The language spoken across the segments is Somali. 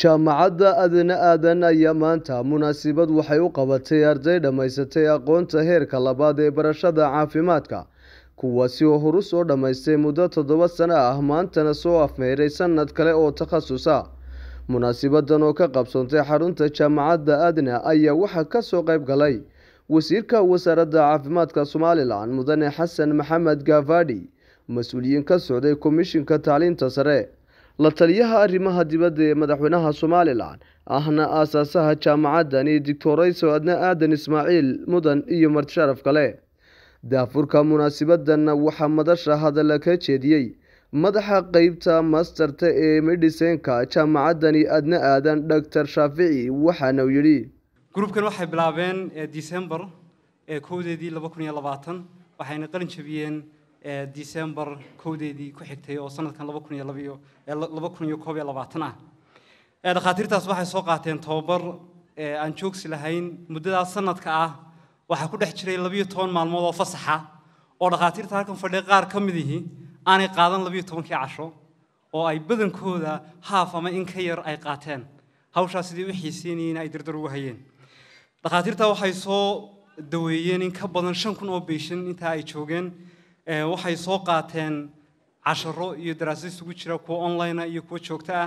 jaamacadda adna aadan ayaa maanta munaasabad waxay u qabatay arday dhammaysatay aqoonta heerka labaad ee barashada caafimaadka kuwaasi oo horu soo dhammaystay muddo toddoba sano ah maantana soo afmeeray sanad kale oo takhasusa munaasabadan oo ka qabsoontay xarunta jaamacadda adna ayaa waxaa kasoo qayb galay wasiirka wasaaradda caafimaadka somalilan mudane xasan maxamed gaafadhi mas-uuliyiin ka socday komishinka tacliinta sare la taliyaha arrimaha dibadda ee madaxweynaha somalilan ahna aasaasaha jaamacaddani doctorayso adna aadan ismaaciil mudan iyo martisharaf kale daafurka munaasabadanna waxaa madasha hadalla ka jeediyey madaxa qeybta masterta ee medhisenka jaamacaddani adna aadan doctor shaafici waxaana uu yidhi gruubkan waxay bilaabeen december kowdeedii laba kun iyo labaatan waxayna qalin jabiyeen december kowdeedii ku xigtay oo sanadkan laba kun iyo labiyo laba kun iyo koob iyo labaatan ah dhakhaatiirtaas waxay soo qaateen tababar aan joogsi lahayn muddadaas sanadka ah waxaa ku dhex jiray labiyo toban maalmood oo fasaxa oo dhakhaatiirta halkan fadhiya qaar ka mid ihi aanay qaadan labiyo tobankii casho oo ay badankooda haaf ama in ka yar ay qaateen hawshaas sidii u xiiseynayeen ay dardar ugu hayeen dhakhaatiirta waxay soo daweeyeen in ka badan shan kun oo beyshan intaa ay joogeen waxay soo qaateen casharo iyo daraasad isugu jira kuwa online iyo kuwa joogto ah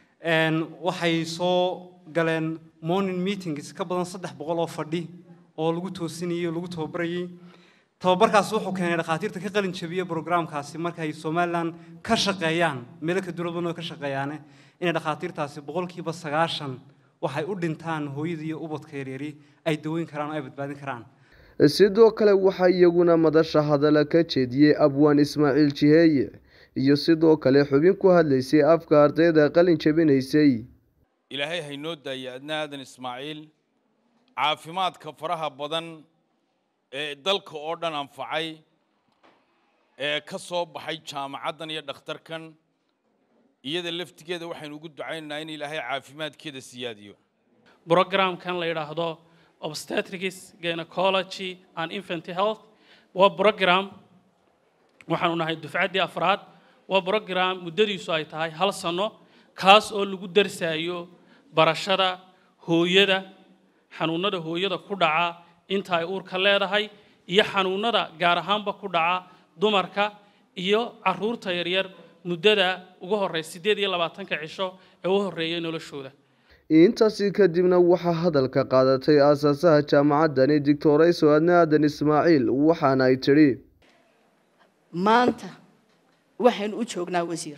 waxay soo galeen morning meetings ka badan saddex boqol oo fadhi oo lagu toosinayey oo lagu tababarayey tababarkaasi wuxuu keenay dhakhaatiirta ka qalin jabiya brograamkaasi markay somalilan ka shaqeeyaan meelo ka duulaban oo ka shaqeeyaane inay dhakhaatiirtaasi boqolkiiba sagaashan waxay u dhintaan hooyada iyo ubadka yaryari ay daweyn karaan oo ay badbaadin karaan sidoo kale waxaa iyaguna madasha hadalla ka jeediyey abwaan ismaaciil jiheeye iyo sidoo kale xubin ku hadlaysay afka ardayda qalin jabinaysay ilaahay haynoo daaya adna aadan ismaaciil caafimaadka faraha badan ee dalka oo dhan anfacay ee ka soo baxay jaamacaddan iyo dhakhtarkan iyada laftigeeda waxaynu ugu ducaynaynaa in ilaahay caafimaadkeeda siyaadiyo brogramkan la yidhaahdo obstetrics gynecology and infant health waa brogram waxaanu nahay dufcaddii afraad waa brogram muddadiisu ay tahay hal sano kaas oo lagu darsaayo barashada hooyada xanuunada hooyada ku dhaca inta ay uurka leedahay iyo xanuunada gaar ahaanba ku dhaca dumarka iyo caruurta yaryar muddada ugu horeysa siddeed iyo labaatanka cisho ee u horreeyay noloshooda intaasi kadibna waxaa hadalka qaadatay aasaasaha jaamacaddani doctorayso adna aadan ismaaciil waxaana ay tidhi maanta waxaynu u joognaa wasiir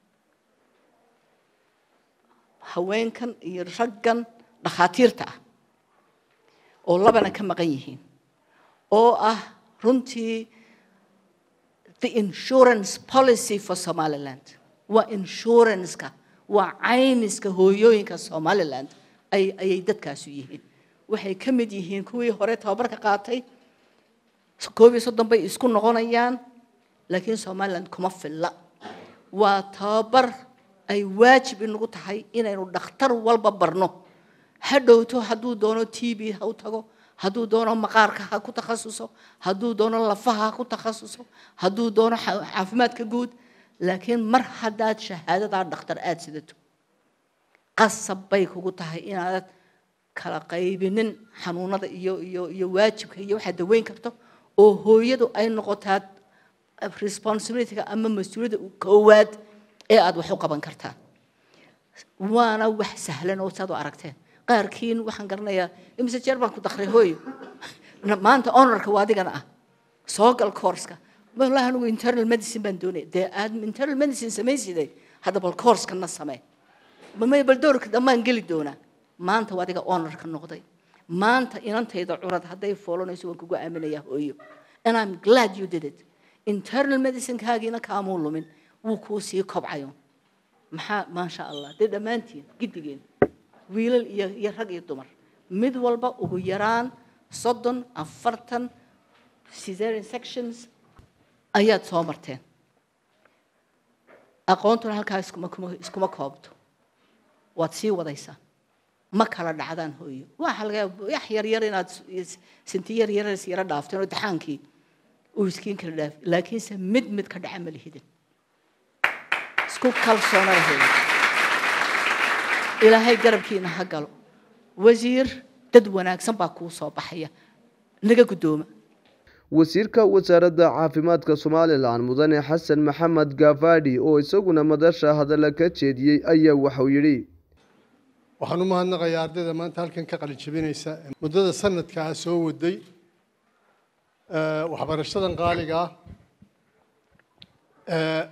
haweenkan iyo raggan dhakhaatiirta ah oo labana ka maqan yihiin oo ah runtii the insurance policy for somaliland waa insuranceka waa caymiska hooyooyinka somaliland ay ayay dadkaasu yihiin waxay ka mid yihiin kuwii hore tababarka qaatay koob iyo soddon bay isku noqonayaan laakiin somaliland kuma filla waa tababar ay waajib inagu tahay inaynu dhakhtar walba barno ha dhowto hadduu doono t b ha u tago hadduu doono maqaarka ha ku takhasuso hadduu doono lafaha ha ku takhasuso hadduu doono caafimaadka guud laakiin mar haddaad shahaadadaa dhakhtar aada sidato qasab bay kugu tahay inaadad kala qaybinin xanuunada iyo iyo iyo waajibka iyo waxaad daweyn karto oo hooyadu ay noqotaa responsibilityga ama mas-uuliyadda koowaad ee aada wax u qaban kartaa waana wax sahlan oo saad u aragteen qaarkiin waxaan garanayaa imise jeer baan ku dakray hooyo maanta honorka waa adigana ah soo gal courska wallahi anigu internal medicine baan doonaya dee aad internal medicine samayside hadda bal courskana samee may bal doorka dhammaan geli doonaa maanta waa adiga honorka noqday maanta inantayda curad hadday foolanayso waan kugu aaminayaa hooyo and i'm glad you did it internal medicinekaagiina kaamuu lumin wuu kuu sii kobcayo maxaa maasha allah dee dhammaantiin giddigeen wiilal iyo iyo rag iyo dumar mid walba ugu yaraan soddon afartan cesarean sections ayaad soo marteen aqoontuna halkaa iskuma iskuma koobto waad sii wadaysaa ma kala dhacdaan hooyo waxa laga wax yar yar inaad sinti yar yar is yara dhaafteen oo daxaankii uu iskiin kala dhaaf laakiinse mid mid ka dhaca ma lihidin isku kalsoonada hooyo ilaahay garabkiina ha galo wasiir dad wanaagsan baa kuu soo baxaya naga guddooma wasiirka wasaaradda caafimaadka somalilan mudane xasan maxamed gaafadhi oo isaguna madasha hadalla ka jeediyey ayaa waxau yidhi waxaan u mahadnaqayaa ardayda maanta halkan ka qalin jabinaysa muddada sanadkaa soo waday waxbarashadan qaaliga ah ee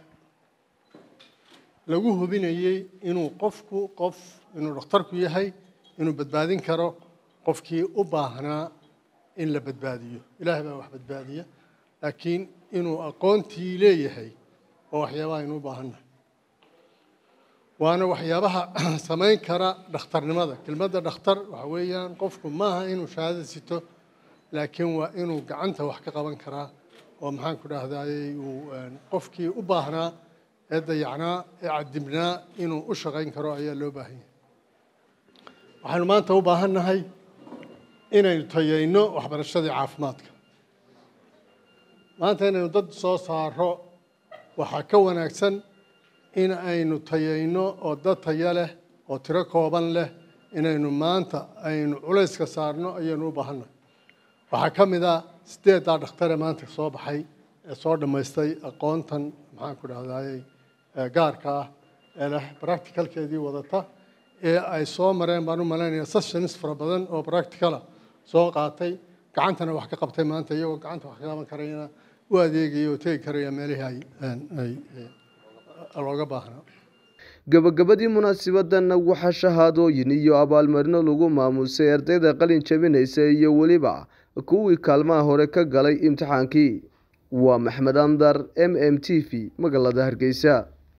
lagu hubinayey inuu qofku qof inuu dhakhtarku yahay inuu badbaadin karo qofkii u baahnaa in la badbaadiyo ilaahay baa wax badbaadiya laakiin inuu aqoontii leeyahay oo waxyaabaha aynu u baahannahay waana waxyaabaha samayn kara dhakhtarnimada kelmadda dhakhtar waxa weeyaan qofku maaha inuu shahaada sito laakiin waa inuu gacanta wax ka qaban karaa oo maxaan ku dhahdaayey uu qofkii u baahnaa ee dayacnaa ee cadibnaa inuu u shaqayn karo ayaa loo baahan yahay waxaanu maanta u baahan nahay inaynu tayayno waxbarashadii caafimaadka maanta inaynu dad soo saaro waxaa ka wanaagsan in aynu tayayno oo dad taya leh oo tiro kooban leh inaynu maanta aynu culayska saarno ayaynu u baahannahay waxaa ka mid a sideeddaa dhakhtare maanta soo baxay ee soo dhammaystay aqoontan maxaan ku dhahdaayey gaarka ah ee leh practicalkeedii wadata ee ay soo mareen baan u malaynaya sessions fara badan oo practicala soo qaatay gacantana wax ka qabtay maanta iyagoo gacanta wax ka qaban karayana u adeegaya oo tegi karaya meelihii ay looga baahnaa gabagabadii munaasibadanna waxaa shahaadooyin iyo abaalmarino lagu maamusay ardayda qalin jabinaysa iyo weliba kuwii kaalmaha hore ka galay imtixaankii waa maxmed andar m m t v magaalada hargeysa